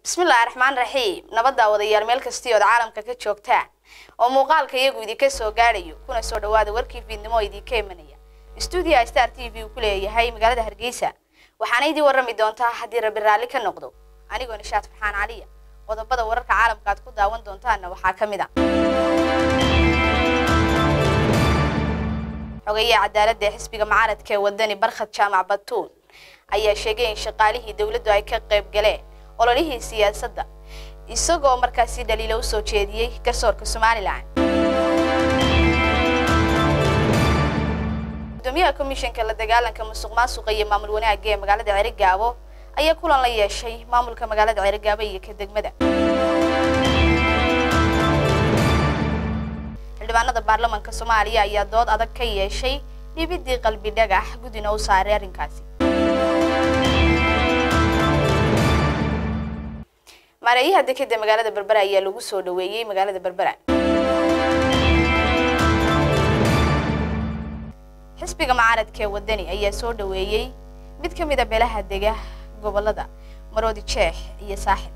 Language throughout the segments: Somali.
bismillaahi raxmaan raxiim nabaddaa wadayaal meel kastii ood caalamka ka joogtaan oo muuqaalka iyagu idinka soo gaadhayo kuna soo dhawaada warkii fiidnimo oo idinka imanaya stuudiya star t v uu ku leeyahay magaalada hargeysa waxaana idii warrami doontaa haddii rabbi raalli ka noqdo anigoo nishaad farxaan caliya qodobada wararka caalamka aad ku daawan doontaanna waxaa ka mid a xogeyaha cadaaladda ee xisbiga mucaaradka ee wadani barkhad jaamac batuun ayaa sheegay in shaqaalihii dowladdu ay ka qayb galeen ololihii siyaasadda isagoo markaasi dhaliilo u soo jeediyey garsoorka somalilan gudoomiyaha komishanka la dagaalanka musuq maasuqa iyo maamul wanaagga ee magaalada cerigaabo ayaa kulan la yeeshay maamulka magaalada cerigaabo iyo ka degmada xildhibaanada baarlamanka soomaaliya ayaa dood adag ka yeeshay dhibidii qalbi dhagax guddina u saaray arrinkaasi maareeyaha dekeda magaalada berbera ayaa lagu soo dhaweeyey magaalada berbera xisbiga mucaaradka ee wadani ayaa soo dhaweeyey mid ka mid a beelaha dega gobolada maroodi jeex iyo saaxib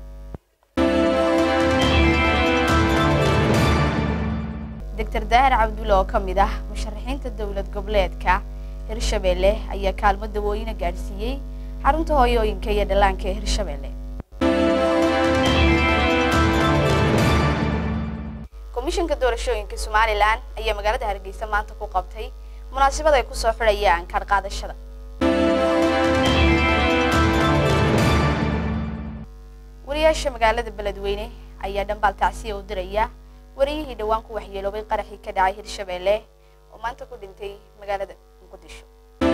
doctor daahir cabdulle oo ka mid ah musharaxiinta dowlad goboleedka hirshabeelle ayaa kaalmo dawooyina gaadhsiiyey xarunta hooyooyinka iyo dhallaanka ee hirshabeelle komishanka doorashooyinka somalilan ayaa magaalada hargeysa maanta ku qabtay munaasabad ay kusoo xidhayaan kaadh qaadashada wariyaasha magaalada beledweyne ayaa dhambaal tacsiya u diraya wariyihii dhowaan ku waxyeeloobay qaraxii ka dhacay hirshabeelle oo maanta ku dhintay magaalada muqdisho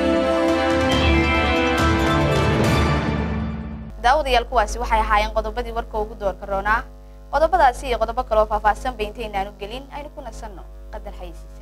daawadayaal kuwaasi waxay ahaayeen qodobadii warka ugu doorka roonaa qodobadaasi iyo qodobo kale oo faahfaahsan ba intaynaanu gelin aynu ku nasanno qadar xaysiis